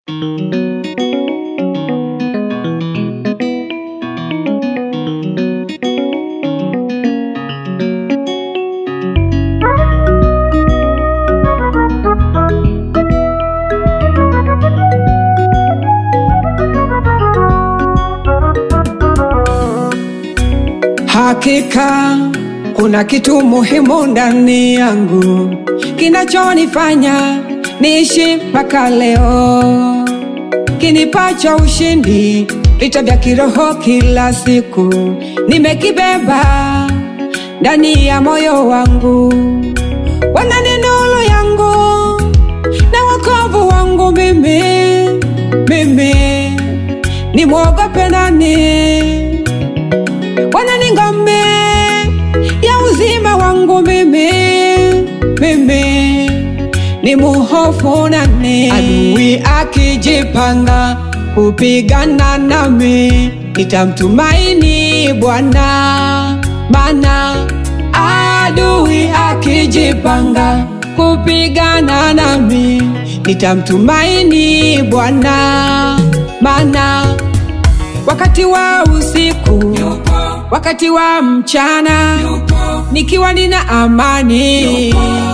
Hakika kuna kitu muhimu ndani yangu kinachonifanya niishi mpaka leo, kinipacha ushindi vita vya kiroho kila siku, nimekibeba ndani ya moyo wangu. Bwana ni nuru yangu na wokovu wangu, mimi mimi nimwogope nani? Bwana ni ngome ya uzima wangu mimi, mimi ni muhofu nani? Adui akijipanga kupigana nami, nitamtumaini Bwana, maana adui akijipanga kupigana nami, nitamtumaini Bwana, maana wakati wa usiku wakati wa mchana nikiwa nina amani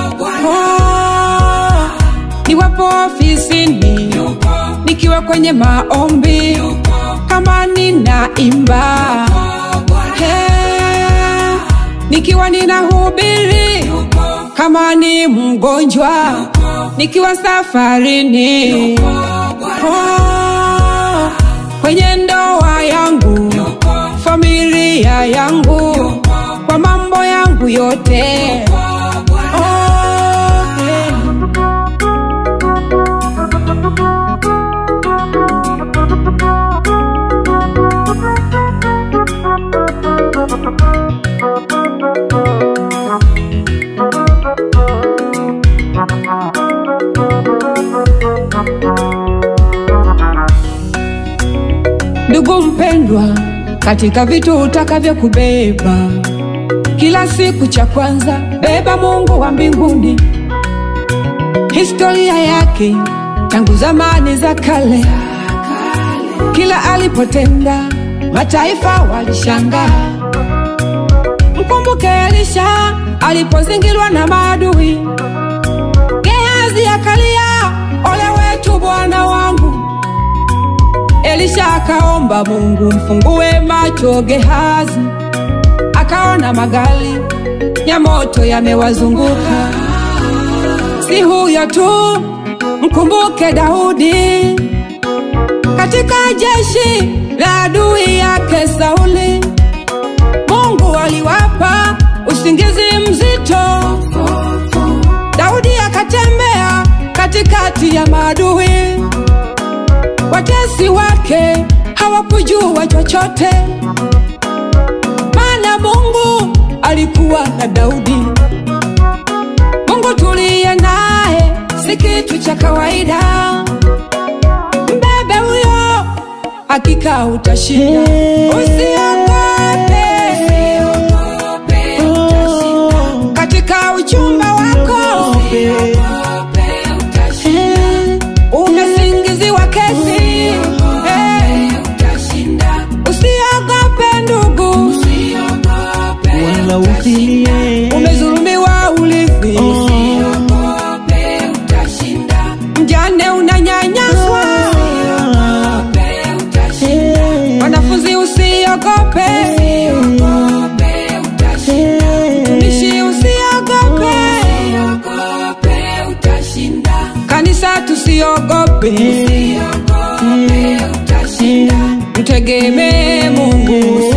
oh, niwapo ofisini nikiwa kwenye maombi kama ninaimba hey, nikiwa ninahubiri kama ni mgonjwa nikiwa safarini oh, kwenye ndoa yangu familia yangu kwa mambo yangu yote oh, hey. Ndugu mpendwa, katika vitu utakavyo kubeba kila siku, cha kwanza beba Mungu wa mbinguni, historia yake tangu zamani za kale, kila alipotenda mataifa walishangaa. Mkumbuke Elisha alipozingirwa na maadui, Gehazi akalia, ole wetu bwana wangu. Elisha akaomba Mungu mfungue macho Gehazi, akaona magari ya moto yamewazunguka. Si huyo tu, mkumbuke Daudi katika jeshi la adui yake Sauli. Mungu aliwapa usingizi mzito, Daudi akatembea katikati ya maadui watesi wake hawakujua chochote, maana Mungu alikuwa na Daudi. Mungu tuliye naye si kitu cha kawaida, mbebe huyo, hakika utashinda. Usiogope katika uchumba wako, umesingiziwa kesi Eh, usiogope ndugu, wala usilie umezulumiwa urithi, mjane unanyanyaswa, wanafunzi usiogope, mtumishi usiogope, kanisa tusiogope, mtegemee Mungu